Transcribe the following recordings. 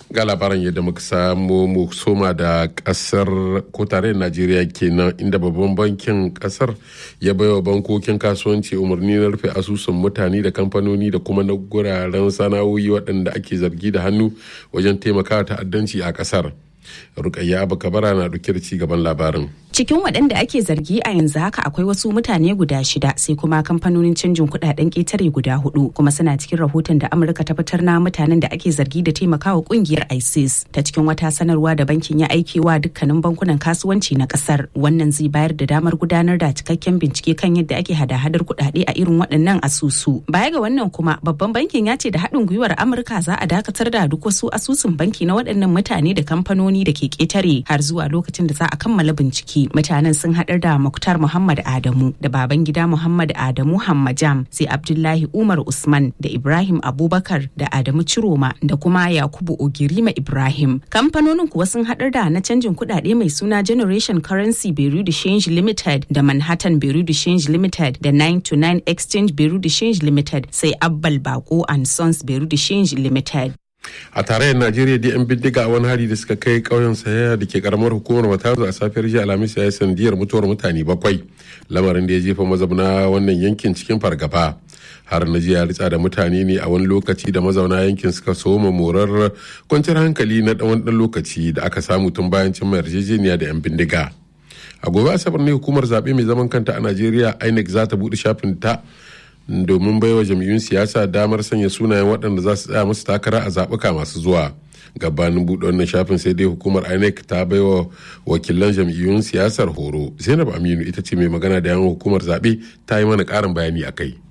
ga labaran yadda muka samu mu soma da kasar ko tarayyar najeriya kenan inda babban bankin kasar ya baiwa bankokin kasuwanci umarni na rufe asusun mutane da kamfanoni da kuma na guraren sana'o'i waɗanda ake zargi da hannu wajen taimakawa ta'addanci a kasar rukayya abu kabara na ɗauke da ci gaban labarin cikin waɗanda ake zargi a yanzu haka akwai wasu mutane guda shida sai kuma kamfanonin canjin kuɗaɗen ƙetare guda hudu kuma suna cikin rahoton da amurka ta fitar na mutanen da ake zargi da taimakawa ƙungiyar isis ta cikin wata sanarwa da bankin ya aike wa dukkanin bankunan kasuwanci na ƙasar wannan zai bayar da damar gudanar da cikakken bincike kan yadda ake hada-hadar kuɗaɗe a irin waɗannan asusu baya ga wannan kuma babban bankin ya ce da haɗin gwiwar amurka za a dakatar da duk wasu asusun banki na waɗannan mutane da kamfanoni da ke ƙetare har zuwa lokacin da za a kammala bincike mutanen sun haɗar da Muktar Muhammad Adamu da baban gida Muhammad Adamu Hammajam sai Abdullahi Umar Usman da Ibrahim Abubakar da Adamu Ciroma da kuma Yakubu Ogirima Ibrahim. Kamfanonin kuwa sun haɗar da na canjin kuɗaɗe mai suna Generation Currency Beirut Change Limited da Manhattan Beirut Change Limited da 929 Exchange Beirut Change Limited sai Abbal Bako and Sons Beirut Change Limited. a tarayyar najeriya da yan bindiga a wani hari da suka kai ƙauyen sayaya da ke karamar hukumar matazu a safiyar jiya alhamis ya yi sandiyar mutuwar mutane bakwai lamarin da ya jefa mazauna wannan yankin cikin fargaba har na jiya ritsa da mutane ne a wani lokaci da mazauna yankin suka soma morar kwanciyar hankali na ɗan ɗan lokaci da aka samu tun bayan cimma yarjejeniya da yan bindiga a gobe asabar ne hukumar zaɓe mai zaman kanta a najeriya inec za ta buɗe shafin ta domin baiwa jam'iyyun siyasa damar sanya sunayen waɗanda za su tsaya musu takara a zaɓuka masu zuwa gabanin buɗe wannan shafin sai dai hukumar inec ta baiwa wakilan jam'iyyun siyasar horo zainab aminu ita ce mai magana da yawan hukumar zaɓe ta yi mana ƙarin bayani a kai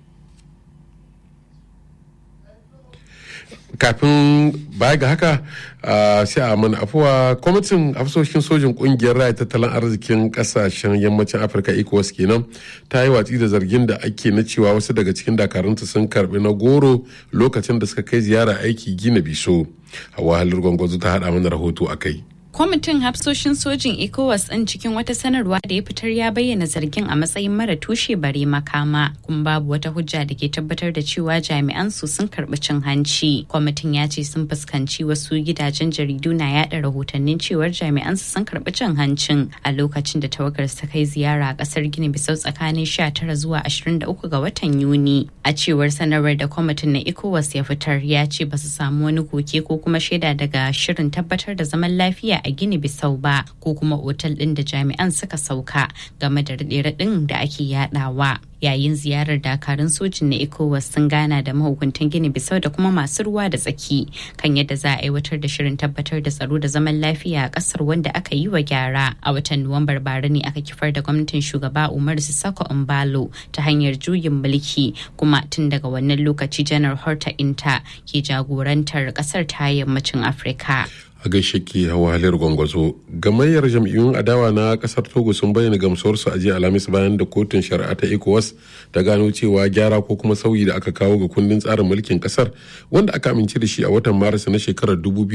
kafin baya ga haka sai a mana afuwa kwamitin afsoshin sojin kungiyar raya tattalin arzikin kasashen yammacin afirka ecowas kenan ta yi watsi da zargin da ake na cewa wasu daga cikin dakarunta sun karbi na goro lokacin da suka kai ziyara aiki gina biso hawa halar gwangwazo ta hada mana rahoto a kai kwamitin hafsoshin sojin ecowas ɗin cikin wata sanarwa da ya fitar ya bayyana zargin a matsayin mara tushe bare makama kuma babu wata hujja da ke tabbatar da cewa jami'an su sun karɓi cin hanci kwamitin ya ce sun fuskanci wasu gidajen jaridu na yada rahotannin cewar jami'an su sun karɓi cin hancin a lokacin da tawagar ta kai ziyara a ƙasar gini bisau tsakanin 19 zuwa 23 ga watan yuni a cewar sanarwar da kwamitin na ecowas ya fitar ya ce ba su samu wani koke ko kuma shaida daga shirin tabbatar da zaman lafiya a gini bisau ba ko kuma otal ɗin da jami'an suka sauka game da raɗe-raɗin da ake yadawa yayin ziyarar dakarun sojin na ecowas sun gana da mahukuntan gini bisau da kuma masu ruwa da tsaki kan yadda za a aiwatar da shirin tabbatar da tsaro da zaman lafiya a kasar wanda aka yi wa gyara a watan nuwambar bara ne aka kifar da gwamnatin shugaba umar sissako umbalo ta hanyar juyin mulki kuma tun daga wannan lokaci janar horta inta ke jagorantar kasar ta yammacin afirka a gaishe ke hawahalar gwangwazo gamayyar jam'iyyun adawa na kasar togo sun bayyana gamsuwarsu a jiya alhamis bayan da kotun shari'a ta ecowas ta gano cewa gyara ko kuma sauyi da aka kawo ga kundin tsarin mulkin kasar wanda aka amince da shi a watan maris na shekarar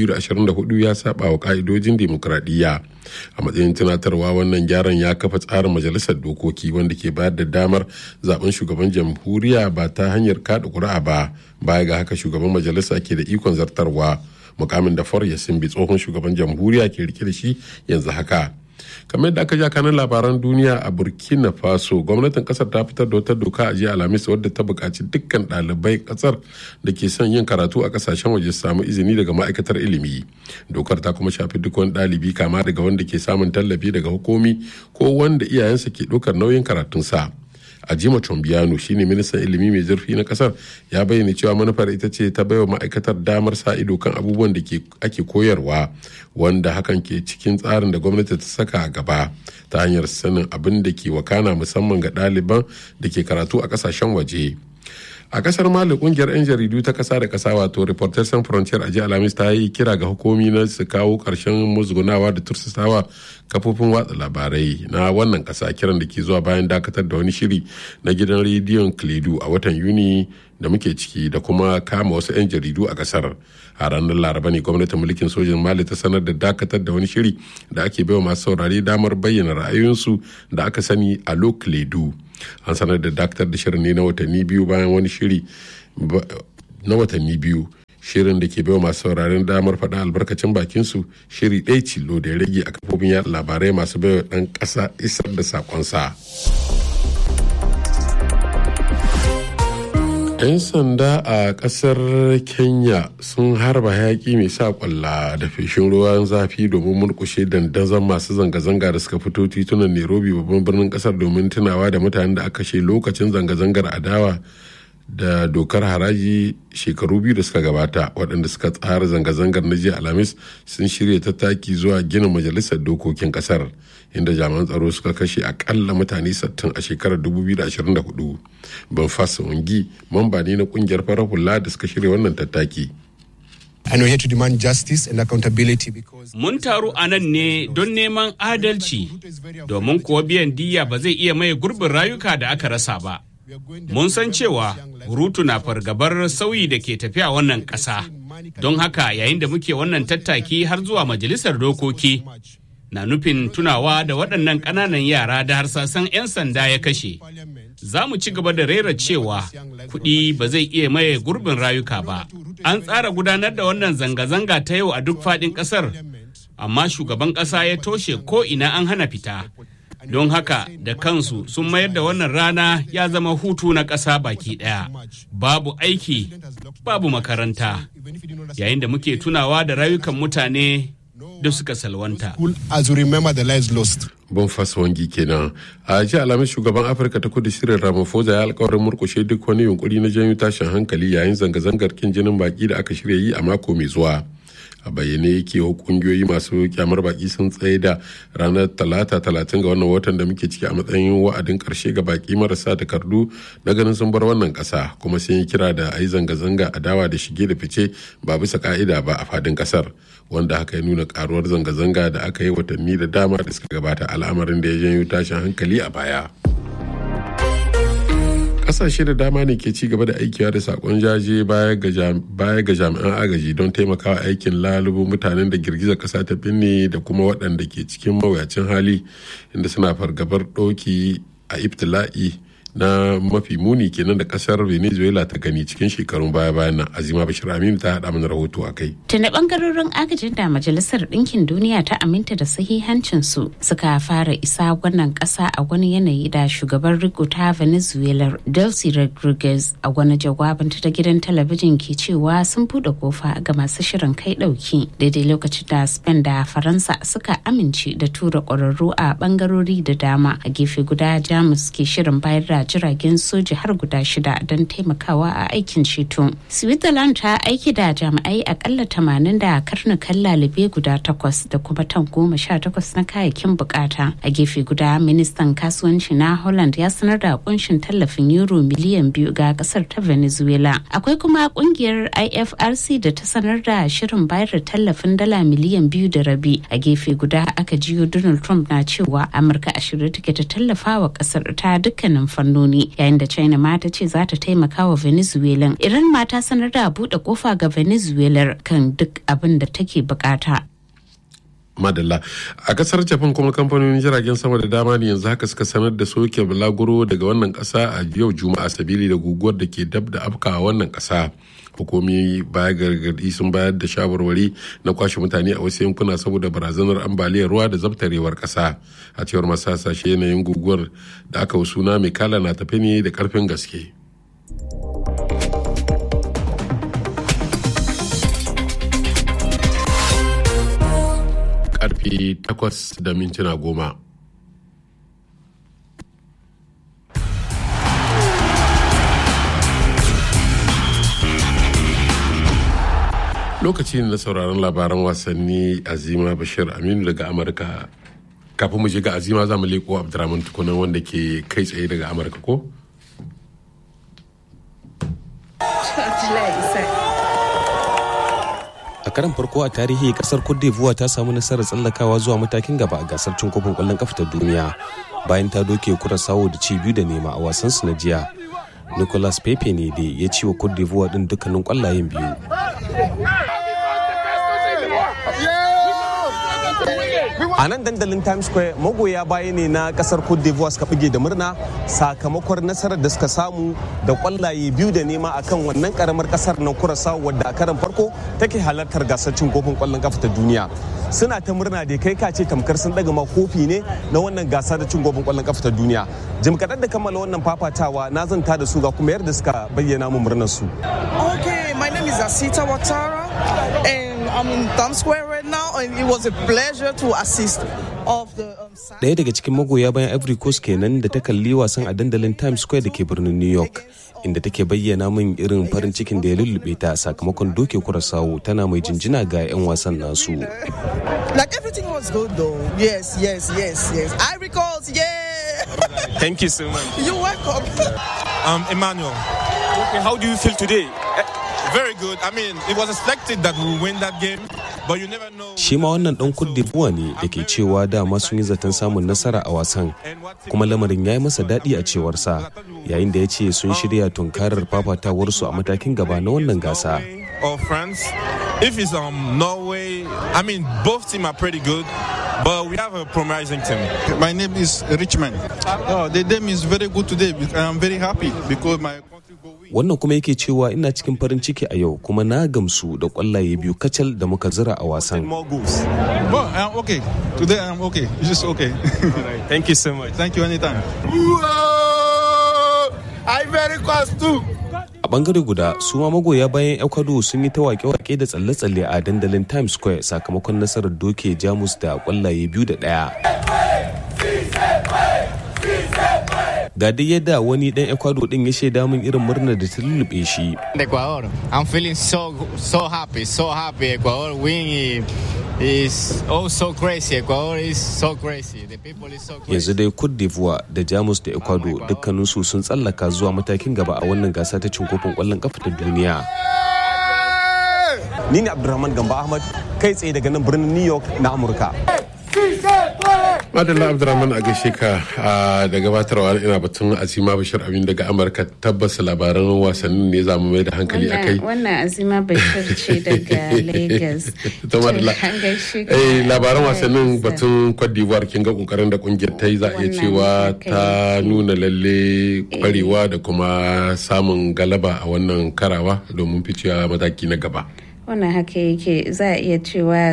2024 ya saba wa ka'idojin demokradiyya a matsayin tunatarwa wannan gyaran ya kafa tsarin majalisar dokoki wanda ke bayar da damar zaben shugaban jamhuriya ba ta hanyar kada kuri'a ba baya ga haka shugaban majalisa ke da ikon zartarwa mukamin da for ya simbi tsohon shugaban jamhuriya ke rike da shi yanzu haka kamar yadda aka ja kanan labaran duniya a burkina faso gwamnatin kasar ta fitar da wata doka a jiya alhamis wadda ta buƙaci dukkan ɗalibai kasar da ke son yin karatu a kasashen waje su samu izini daga ma'aikatar ilimi dokar ta kuma shafi duk wani ɗalibi kama daga wanda ke samun tallafi daga hukumi ko wanda iyayensa ke ɗaukar nauyin karatunsa ajima chombiano shine ministan ilimi mai zurfi na kasar ya bayyana cewa manufar ita ce ta baiwa ma'aikatar damar sa ido kan abubuwan da ake koyarwa wanda hakan ke cikin tsarin da gwamnati ta saka a gaba ta hanyar sanin abin da ke wakana musamman ga ɗaliban da ke karatu a ƙasashen waje a kasar mali kungiyar 'yan jaridu ta kasa da kasa wato reporters sans frontier a jiya alhamis ta yi kira ga hukumi na su kawo karshen musgunawa da tursasawa kafofin watsa labarai na wannan kasa kiran da ke zuwa bayan dakatar da wani shiri na gidan rediyon kledu a watan yuni da muke ciki da kuma kama wasu 'yan jaridu a kasar a ranar laraba ne gwamnatin mulkin sojin mali ta sanar da dakatar da wani shiri da ake baiwa masu saurare damar bayyana ra'ayoyinsu da aka sani a lokledu an sanar da dakatar da shirin ne na watanni biyu bayan wani shiri na watanni biyu shirin da ke baiwa masu sauraren damar faɗa albarkacin bakinsu shiri ɗaya cilo da ya rage a kafofin yaɗa labarai masu baiwa ɗan ƙasa isar da saƙonsa. 'yan sanda a kasar kenya sun harba hayaki mai sa kwalla da feshin ruwan zafi domin murkushe dandazon masu zanga-zanga da suka fito titunan nairobi babban birnin kasar domin tunawa da mutanen da aka kashe lokacin zanga-zangar adawa da dokar haraji shekaru biyu da suka gabata waɗanda suka tsara zanga-zangar na jiya alhamis sun shirya tattaki zuwa ginin majalisar dokokin kasar inda jami'an tsaro suka kashe akalla mutane 60 a shekarar 2024 ban fasa wangi mamba ne na kungiyar farar hula da suka shirya wannan tattaki And we're here to demand justice and accountability because Mun taru a nan ne don neman adalci domin kuwa biyan diya ba zai iya maye gurbin rayuka da aka rasa ba. Mun san cewa Rutu na fargabar sauyi da ke tafiya wannan ƙasa. Don haka yayin da muke wannan tattaki har zuwa majalisar dokoki na nufin tunawa da waɗannan ƙananan yara da harsasan 'yan sanda ya kashe. Za mu ci gaba da rera cewa kuɗi ba zai iya maye gurbin rayuka ba. An tsara gudanar da wannan zanga-zanga ta yau a duk faɗin ƙasar, amma shugaban ƙasa ya toshe ko ina an hana fita. Don haka da kansu sun mayar da wannan rana ya zama hutu na ƙasa baki ɗaya. Babu aiki, babu makaranta. Yayin da muke tunawa da rayukan mutane da suka salwanta. as we remember the lives lost. Bonfas Wangi kenan. A ji alamun shugaban Afirka ta kudu shirin Ramaphosa ya alkawarin murkushe duk wani yunkuri na janyo tashin hankali yayin zanga-zangar kin jinin baki da aka shirya yi a mako mai zuwa. a bayyane yake kungiyoyi masu kyamar baki sun tsaye da ranar talata talatin ga wannan watan da muke ciki a matsayin wa'adin karshe ga baki marasa takardu na ganin sun bar wannan kasa kuma sun yi kira da a yi zanga-zanga a dawa da shige da fice ba bisa ka'ida ba a fadin kasar wanda haka ya nuna karuwar zanga-zanga da aka yi watanni da dama da suka gabata al'amarin da ya janyo tashin hankali a baya. kasashe da dama ne ke ci gaba da aikiwa da sakon jaje baya ga jami'an agaji don taimakawa aikin lalubo mutanen da girgizar kasa ta binne da kuma waɗanda ke cikin mawuyacin hali inda suna fargabar ɗauki a ibtila'i na mafi muni kenan da kasar venezuela ta gani cikin shekarun baya bayan nan azima bashir aminu ta haɗa mana rahoto a kai tuni bangarorin agajin da majalisar ɗinkin duniya ta aminta da sahihancin su suka fara isa wannan ƙasa a wani yanayi da shugaban riko ta venezuela delcy rodriguez a wani jawabin ta gidan talabijin ke cewa sun buɗe kofa ga masu shirin kai ɗauki daidai lokacin da spain da faransa suka amince da tura ƙwararru a bangarori da dama a gefe guda jamus ke shirin bayar da jiragen soji har guda shida don taimakawa a aikin ceto. Switzerland ta aiki da jami'ai akalla tamanin da karnukan lalube guda takwas da kuma tan goma sha takwas na kayayyakin bukata. A gefe guda ministan kasuwanci na Holland ya sanar da kunshin tallafin euro miliyan biyu ga kasar ta Venezuela. Akwai kuma kungiyar IFRC da ta sanar da shirin bayar da tallafin dala miliyan biyu da rabi. A gefe guda aka jiyo Donald Trump na cewa Amurka a shirye take ta tallafa wa kasar ta dukkanin fannin fannoni yayin da china ma ta ce za ta taimaka wa venezuela iran ma ta sanar da buɗe kofa ga venezuela kan duk abin da take bukata madalla a kasar japan kuma kamfanonin jiragen sama da dama ne yanzu haka suka sanar da soke bulaguro daga wannan kasa a yau juma'a sabili da guguwar da ke dab da afka wannan kasa hukumi baya gargadi sun bayar da shawarwari na kwashe mutane a wasu yankuna saboda barazanar ambaliyar ruwa da zabtarewar kasa a cewar masu hasashe yanayin guguwar da aka suna mai kala na tafi ne da karfin gaske karfe 8 da mintuna goma lokaci ne na sauraron labaran wasanni azima bashir aminu daga amurka kafin mu je ga azima za mu leko abdurrahman tukunan wanda ke kai tsaye daga amurka ko a karan farko a tarihi kasar cote d'ivoire ta samu nasarar tsallakawa zuwa matakin gaba a gasar cin kofin kwallon kafa ta duniya bayan ta doke sawo da ci biyu da nema a wasan su na jiya nicolas pepe ne da ya ci wa cote d'ivoire din dukkanin kwallayen biyu A nan dandalin Times Square magoya baya ne na kasar Cote d'Ivoire suka bige da murna sakamakon nasarar da suka samu da kwallaye biyu da nema akan wannan karamar kasar na Curaçao wadda a karan farko take halartar gasar cin kofin kwallon kafa ta duniya. Suna ta murna da kai kace tamkar sun daga ma kofi ne na wannan gasa da cin kofin kwallon kafa ta duniya. Jim kaɗan da kammala wannan fafatawa na zanta da su ga kuma yadda suka bayyana mu murnar su. Okay, my name is Asita Watara and I'm in Times Square right now and it was a pleasure to assist of the um, Ɗaya daga cikin magoya bayan Ivory Coast kenan da ta kalli wasan a dandalin Times Square da ke birnin New York. Inda take bayyana min irin farin cikin da ya lullube ta sakamakon doke kurasawo tana mai jinjina ga 'yan wasan nasu. Like everything was good though. Yes, yes, yes, yes. Ivory Coast, yeah. Thank you so much. You're welcome. Um, Emmanuel. Okay, how do you feel today? Very good. I mean, it was expected that we will win that game, but you never know. Shi ma wannan ɗan Cote d'Ivoire ne da ke cewa dama sun yi zaton samun nasara a wasan, kuma lamarin ya yi masa daɗi a cewarsa, yayin da ya ce sun shirya tunkarar fafatawarsu a matakin gaba na wannan gasa. Or France. If it's um Norway, I mean, both teams are pretty good. But we have a promising team. My name is Richmond. Oh, the game is very good today. I'm very happy because my country go win. Wannan kuma yake cewa ina cikin farin ciki a yau kuma na gamsu da kwallaye biyu kacal da muka zira a wasan. More goals. Well, I'm okay. Today I'm okay. It's just okay. Thank you so much. Thank you anytime. Ivory Coast too. A bangare guda su ma magoya bayan Ecuador sun yi ta wake-wake da tsalle-tsalle a dandalin Times Square sakamakon nasarar doke Jamus da kwallaye biyu da ɗaya. Ga dai yadda wani dan Ecuador din ya shaida min irin murnar da ta lullube shi. Ecuador. I'm feeling so so happy, so happy. Ecuador win is oh so crazy. Ecuador is so crazy. The people is so crazy. Yanzu dai Cote d'Ivoire da Jamus da Ecuador dukkaninsu sun tsallaka zuwa matakin gaba a wannan gasa ta cin kofin kwallon kafa ta duniya. Ni ne Abdulrahman Gamba Ahmad kai tsaye daga nan birnin New York na Amurka. madalla abdurrahman a gaishe ka da gabatarwa ina batun azima bashir abin daga amurka tabbas labaran wasannin ne za mu mai da hankali a kai wannan azima bashir ce daga lagos ta madalla eh labaran wasannin batun cote d'ivoire kin ga kokarin da kungiyar ta yi za a iya cewa ta nuna lalle kwarewa da kuma samun galaba a wannan karawa domin ficewa mataki na gaba wannan haka yake za a iya cewa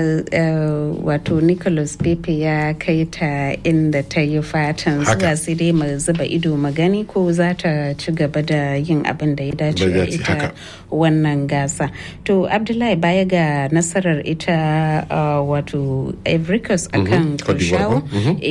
wato nicholas pepe ya kai ta inda ta yi fatan zuwa sai dai mu zuba ido magani ko za ta ci gaba da yin abin da ya dace a ita wannan gasa to abdullahi baya ga nasarar ita wato Coast akan kurshawo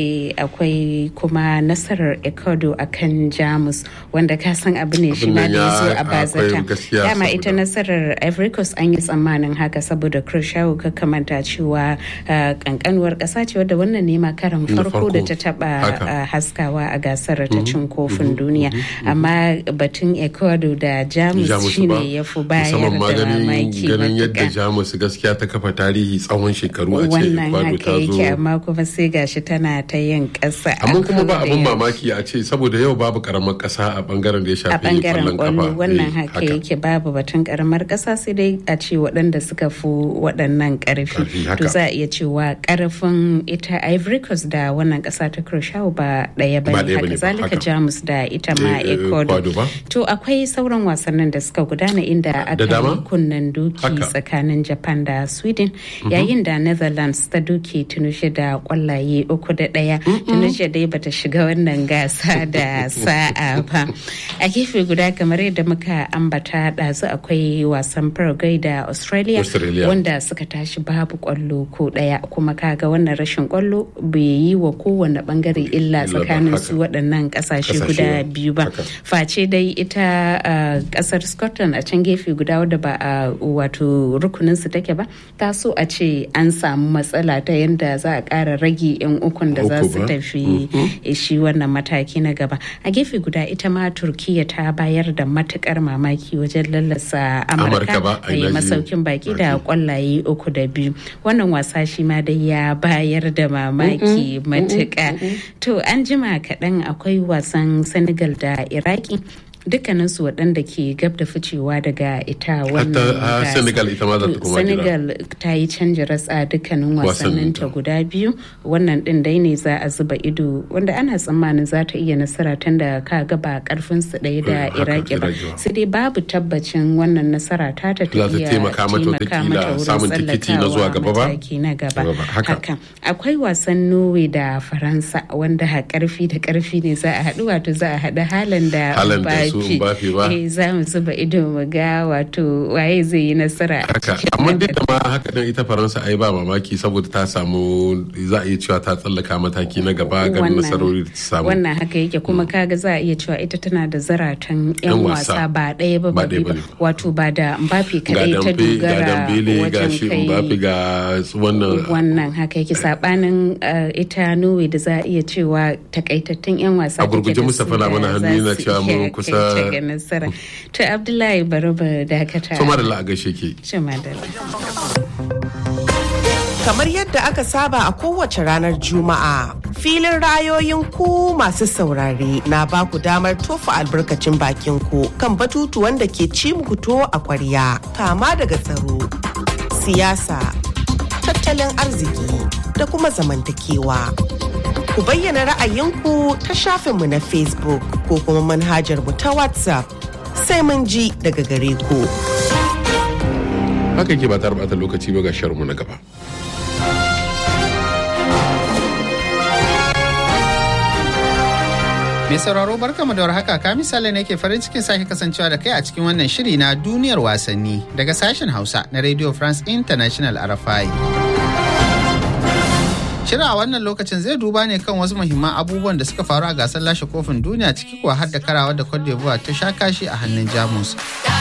akwai kuma nasarar ecuador akan jamus wanda ka san abu ne shi ma da ya zo a bazata dama ita nasarar Coast an yi tsammani tsammanin haka saboda Khrushchev ka kamanta cewa kankanuwar ƙasa ce wadda wannan nema karan farko da ta taba haskawa a gasar ta cin kofin duniya amma batun ecuador da jamus shine ya fi bayar da mamaki ganin yadda jamus gaskiya ta kafa tarihi tsawon shekaru a ce wannan haka yake amma kuma sai gashi tana ta yin ƙasa amma kuma ba abin mamaki a ce saboda yau babu karamar ƙasa a bangaren da ya shafi kwallon kafa wannan haka yake babu batun karamar ƙasa sai dai a ce waɗanda suka fi waɗannan ƙarfi to za a iya cewa ƙarfin ita ivory coast da wannan ƙasa ta Khrushchev ba ɗaya ba ne haka zalika jamus da ita ma ecuador to akwai sauran wasannin da suka gudana inda aka yi kunnen duki tsakanin japan da sweden yayin da netherlands ta duki tunushe da kwallaye uku da ɗaya tunushe dai bata shiga wannan gasa da sa'a ba a gefe guda kamar yadda muka ambata ɗazu akwai wasan paraguay da australia Australia wanda suka tashi babu kwallo ko daya kuma kaga wannan rashin kwallo bai yi wa kowane bangare illa tsakanin su waɗannan ƙasashe guda biyu ba face dai ita ƙasar scotland a can gefe guda wadda ba a wato rukunin su take ba ta so a ce an samu matsala ta yadda za a ƙara rage yan ukun da za su tafi shi wannan mataki na gaba a gefe guda ita ma turkiya ta bayar da matukar mamaki wajen lallasa amurka mai masaukin baki da kwallaye uku da biyu wannan wasa shi ma dai ya bayar da mamaki matuƙa to an jima kaɗan akwai wasan senegal da iraki dukkanin su waɗanda ke gab da ficewa daga ita wannan Senegal ita ma za ta koma Senegal ta yi canji ratsa dukkanin wasannin ta guda biyu wannan din dai ne za a zuba ido wanda ana tsammanin za ta iya nasara tun da ka ga ba karfin su ɗaya da Iraki ba sai dai babu tabbacin wannan nasara ta ta iya taimaka mata wurin samun tikiti na zuwa gaba ba na gaba haka akwai wasan Norway da Faransa wanda karfi da karfi ne za a haɗu wato za a haɗu halan da Mbappe ba za mu zuba ido mu ga wato waye zai yi nasara haka amma duk da ma haka dan ita Faransa ai ba mamaki saboda ta samu za a iya cewa ta tsallaka mataki na gaba ga nasarori da ta samu wannan haka yake kuma kaga za a iya cewa ita tana da zaratan yan wasa ba ɗaya ba ba wato ba da Mbappe kadai ta dogara wajen kai ga wannan wannan haka yake sabanin ita Norway da za a iya cewa takaitattun yan wasa a gurguje Mustapha na mana hannu na cewa mun kusa nasara to Abdullahi Baraba dakata to madalla a gaishe ke kamar yadda aka saba a kowace ranar juma'a filin rayoyin ku masu saurare na ba ku damar tofa albarkacin bakin ku kan batutuwan da ke ci muku to a kwarya kama daga tsaro siyasa tattalin arziki da kuma zamantakewa ku bayyana ra'ayinku ta shafinmu na facebook ko kuma manhajar mu ta whatsapp sai mun ji daga gare ku haka ke ba ta lokaci ba ga sharmu na gaba Mai sauraro barkamu da warhaka ka misali ne ke farin cikin sake kasancewa da kai a cikin wannan shiri na duniyar wasanni daga sashen Hausa na Radio France International RFI. Shirin a wannan lokacin zai duba ne kan wasu muhimman abubuwan da suka faru a gasar lashe kofin duniya ciki kuwa har da karawa da Cote d'Ivoire ta sha kashi a hannun Jamus.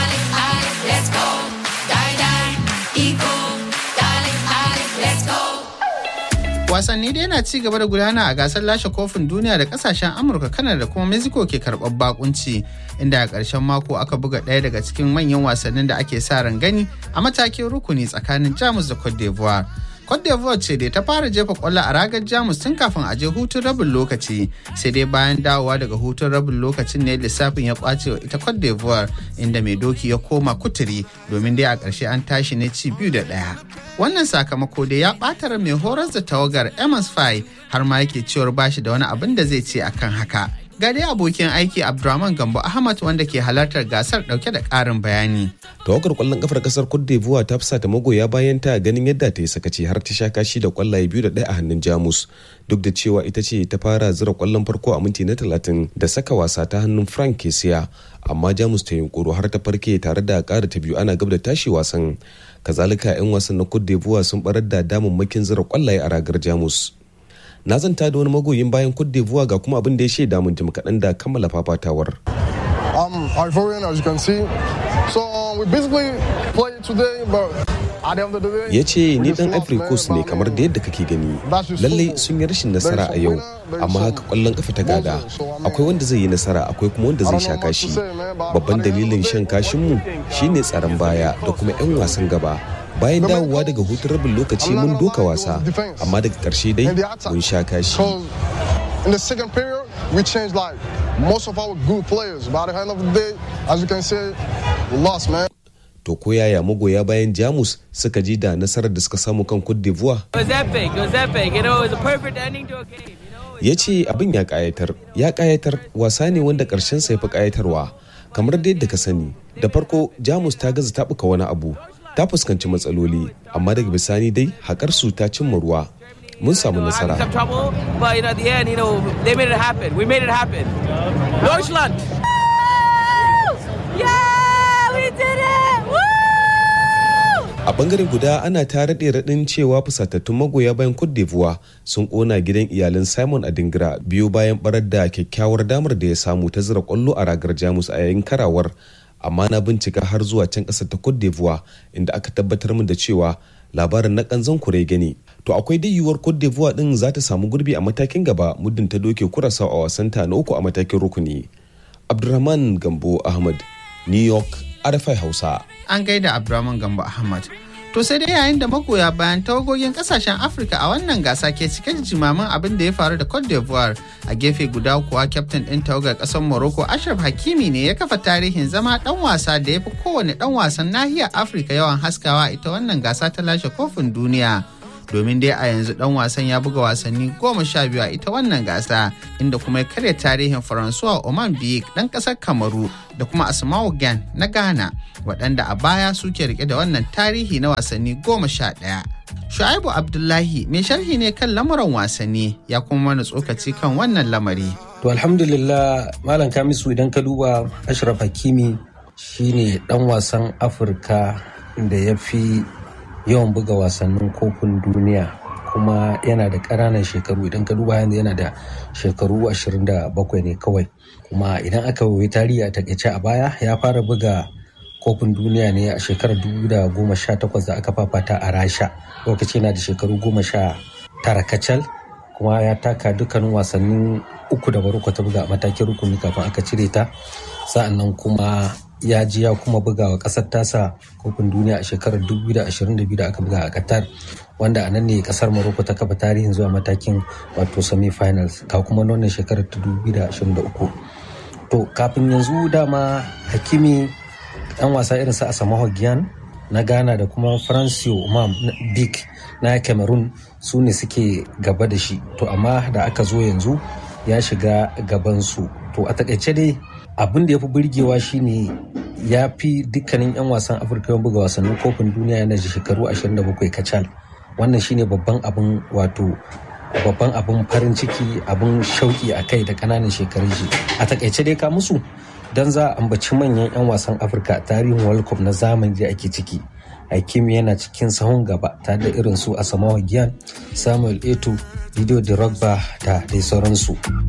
wasanni dai na ci gaba da gudana a gasar lashe kofin duniya da kasashen amurka kanada da kuma mexico ke karɓar bakunci inda a ƙarshen mako aka buga ɗaya daga cikin manyan wasannin da ake sa ran gani a matakin rukuni tsakanin jamus da cote d'ivoire Cote d'Ivoire ce dai ta fara jefa kwallo a ragar Jamus tun kafin a je hutun rabin lokaci sai dai bayan dawowa daga hutun rabin lokacin ne lissafin ya kwace wa ita Cote d'Ivoire inda mai doki ya koma kuturi domin dai a ƙarshe an tashi ne ci biyu da ɗaya. Wannan sakamako dai ya ɓatar mai horar da tawagar Amos Fai har ma yake cewar bashi da wani abin da zai ce akan haka. ga dai abokin aiki abdulrahman gambo ahmad wanda ke halartar gasar dauke da karin bayani tawagar kwallon kafar kasar cote d'ivoire ta fusata magoya bayan ta ganin yadda ta yi sakaci har ta sha kashi da kwallaye biyu da ɗaya a hannun jamus duk da cewa ita ce ta fara zira kwallon farko a minti na talatin da saka wasa ta hannun frank kesiya amma jamus ta yunkuro har ta farke tare da ƙara ta biyu ana gab da tashi wasan kazalika 'yan wasan na cote d'ivoire sun barar da damammakin zira kwallaye a ragar jamus na zanta da wani magoyin bayan Cote d'Ivoire ga kuma abin da ya shaida mun jim kaɗan da kammala fafatawar. I'm Ivorian as you can see. So we basically play today but ya ce ni dan ivory coast ne kamar da yadda kake gani lallai sun yi rashin nasara a yau amma haka kwallon kafa ta gada akwai wanda zai yi nasara akwai kuma wanda zai sha kashi babban dalilin shan kashinmu shine tsaron baya da kuma 'yan wasan gaba bayan dawowa daga hutun rabin lokaci mun doka wasa amma daga karshe dai mun sha kashi In the second period, we changed like most of our good players. By the end of the day, as you can see, we lost, man. To ko yaya magoya bayan Jamus suka ji da nasarar da suka samu kan Cote d'Ivoire? Ya ce abin ya kayatar, ya kayatar wasa ne wanda karshen sa ya fi kayatarwa. Kamar da yadda ka sani, da farko Jamus ta gaza taɓuka wani abu, ta fuskanci matsaloli amma daga bisani dai haƙar su ta cimma ruwa mun samu nasara a bangare guda ana ta raɗe raɗin cewa fusatattun magoya bayan Cote d'Ivoire sun ƙona gidan iyalan Simon Adingra biyu bayan barar da kyakkyawar damar da ya samu ta zira ƙwallo a ragar Jamus a yayin karawar amma na bincika har zuwa can ƙasar ta Cote d'Ivoire inda aka tabbatar min da cewa labarin na kanzon kure gani to akwai dai yiwuwar Cote d'Ivoire din za ta samu gurbi a matakin gaba muddin ta doke kurasa a wasanta na uku a matakin rukuni Abdulrahman Gambo Ahmad New York RFI Hausa an gaida Abdulrahman Gambo Ahmad to To sai dai yayin da magoya bayan tawagogin kasashen Afirka a wannan gasa ke cike da jimamin abin da ya faru da Cote d'Ivoire a gefe guda kuwa kyaftin ɗin tawagar ƙasar Morocco Ashraf Hakimi ne ya kafa tarihin zama ɗan wasa da ya fi kowane ɗan wasan nahiyar Afirka yawan haskawa ita wannan gasa ta lashe kofin duniya. domin dai a yanzu dan wasan ya buga wasanni goma sha biyu a ita wannan gasa inda kuma ya karya tarihin faransuwa oman biyik dan kasar kamaru da kuma asma'u gan na ghana waɗanda a baya suke rike da wannan tarihi na wasanni goma sha ɗaya shu'aibu abdullahi mai sharhi ne kan lamuran wasanni ya kuma mana tsokaci kan wannan lamari to alhamdulillah malam kamisu idan ka duba ashraf hakimi shine dan wasan afirka da ya fi yawan buga wasannin kofin duniya kuma yana da ƙananan shekaru idan ka duba yanzu yana da shekaru 27 ne kawai kuma idan aka wuyi tarihi a takaice a baya ya fara buga kofin duniya ne a shekarar 2018 da aka fafata a rasha lokaci yana da shekaru 19 kacal kuma ya taka dukkanin wasannin uku da barko ta buga a matakin rukuni kafin aka cire ta sa'annan kuma ya ji ya kuma buga wa kasar tasa kofin duniya a shekarar 2022 da aka buga a qatar wanda a nan ne kasar morocco ta kafa tarihin zuwa matakin wato semi-finals ga kuma wannan shekarar ta 2023 to kafin yanzu dama hakimi dan wasa irin sa asamoah gyan na ghana da kuma francio umam big na cameroon su ne suke gaba da shi to amma da aka zo yanzu ya shiga gabansu to a takaice dai abin da ya fi burgewa shine ya fi dukkanin 'yan wasan afirka yawan buga wasannin kofin duniya yana da shekaru 27 kacal wannan shine babban abin wato babban abin farin ciki abin shauki a kai da kananan shekarun shi a takaice dai ka musu don za a ambaci manyan 'yan wasan afirka a tarihin world cup na zamani da ake ciki Hakimi yana cikin sahun gaba tare da irin su Asamoah Gyan, Samuel Eto, Video Drogba da dai sauransu.